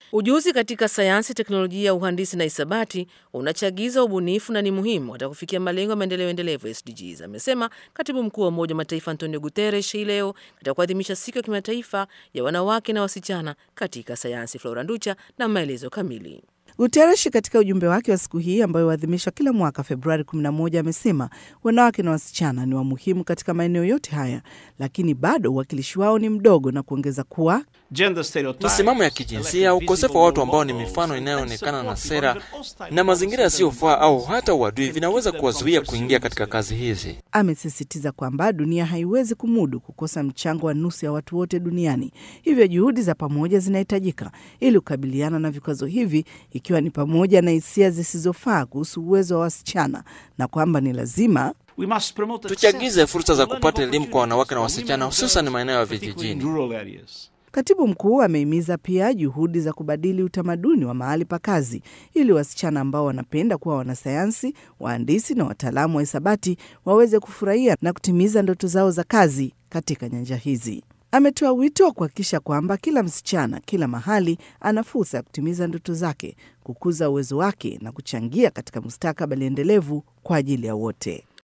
Ujuzi katika sayansi, teknolojia, uhandisi na hisabati unachagiza ubunifu na ni muhimu hata kufikia malengo ya maendeleo endelevu SDGs, amesema katibu mkuu wa Umoja wa Mataifa Antonio Guterres hii leo katika kuadhimisha siku ya kimataifa ya wanawake na wasichana katika sayansi. Flora Nducha na maelezo kamili. Guterres katika ujumbe wake wa siku hii ambayo huadhimishwa kila mwaka Februari 11 amesema wanawake na wasichana ni wa muhimu katika maeneo yote haya, lakini bado uwakilishi wao ni mdogo, na kuongeza kuwa misimamo ya kijinsia, ukosefu wa watu ambao ni mifano inayoonekana na sera na mazingira yasiyofaa au hata uadui vinaweza kuwazuia kuingia katika kazi hizi. Amesisitiza kwamba dunia haiwezi kumudu kukosa mchango wa nusu ya watu wote duniani, hivyo juhudi za pamoja zinahitajika ili kukabiliana na vikwazo hivi, ikiwa ni pamoja na hisia zisizofaa kuhusu uwezo wa wasichana na kwamba ni lazima tuchagize fursa za kupata elimu kwa wanawake na wasichana, hususan maeneo ya vijijini. Katibu mkuu amehimiza pia juhudi za kubadili utamaduni wa mahali pa kazi ili wasichana ambao wanapenda kuwa wanasayansi, wahandisi na wataalamu wa hisabati waweze kufurahia na kutimiza ndoto zao za kazi katika nyanja hizi. Ametoa wito wa kuhakikisha kwamba kila msichana kila mahali ana fursa ya kutimiza ndoto zake, kukuza uwezo wake na kuchangia katika mustakabali endelevu kwa ajili ya wote.